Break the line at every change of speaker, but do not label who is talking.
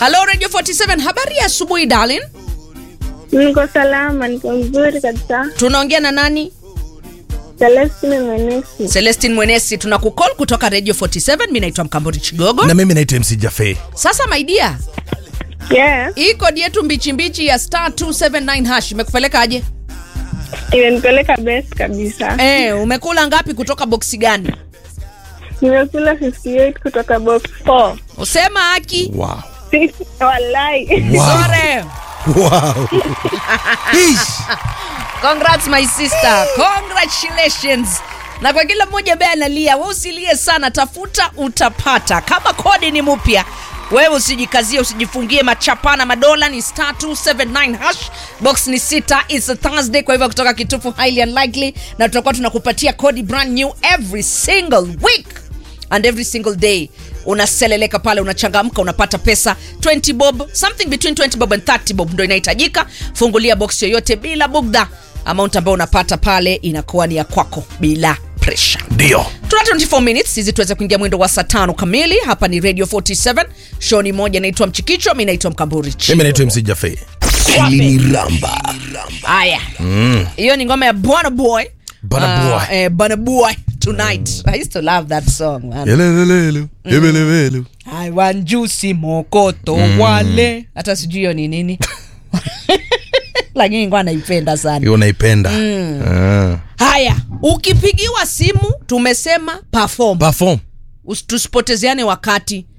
Halo Radio 47, habari ya asubuhi darling.
Niko salama, niko mzuri kabisa.
Tunaongea na nani?
Celestine Mwenesi.
Celestine Mwenesi, tunakukol kutoka Radio 47. Mimi naitwa Mkambori Chigogo.
na mimi naitwa MC Jafe.
Sasa my dear,
Yes,
hii kodi yetu mbichi mbichi ya star 279 hash imekupeleka aje?
imenipeleka best kabisa.
Eh, umekula ngapi kutoka boksi gani?
Nimekula 58 kutoka box 4.
Usema haki.
Wow.
Wallahi.
Wow.
Sore.
Wow. Ish.
Congrats my sister. Congratulations. Na kwa kila mmoja ambaye analia, wewe usilie sana, tafuta utapata. Kama kodi ni mpya, wewe usijikazie, usijifungie machapana madola ni star 279 hash. Box ni sita, it's a Thursday, kwa hivyo kutoka kitufu highly unlikely, na tutakuwa tunakupatia kodi brand new every single week and every single day unaseleleka pale unachangamka unapata pesa 20 bob something between 20 bob and 30 bob ndo inahitajika fungulia box yoyote bila bugdha amount ambayo unapata pale inakuwa ni ya kwako bila pressure
Ndio.
tuna 24 minutes hizi tuweze kuingia mwendo wa saa tano kamili hapa ni radio 47 show ni moja naitwa mchikicho mi naitwa mkamburi
Mimi naitwa MC Jafe. Ramba.
haya hiyo ni ngoma ya bwana boy
Burna
Ah,
Boy.
eh, Burna boy tonight i used to love that song man.
Elelelelu. Ebelebelu.
wanjusi mokoto wale hata sijui hiyo ni nini lakini ngwa naipenda sana
Hiyo naipenda. Ah.
haya ukipigiwa simu tumesema perform
Perform.
Usi- tusipotezeane wakati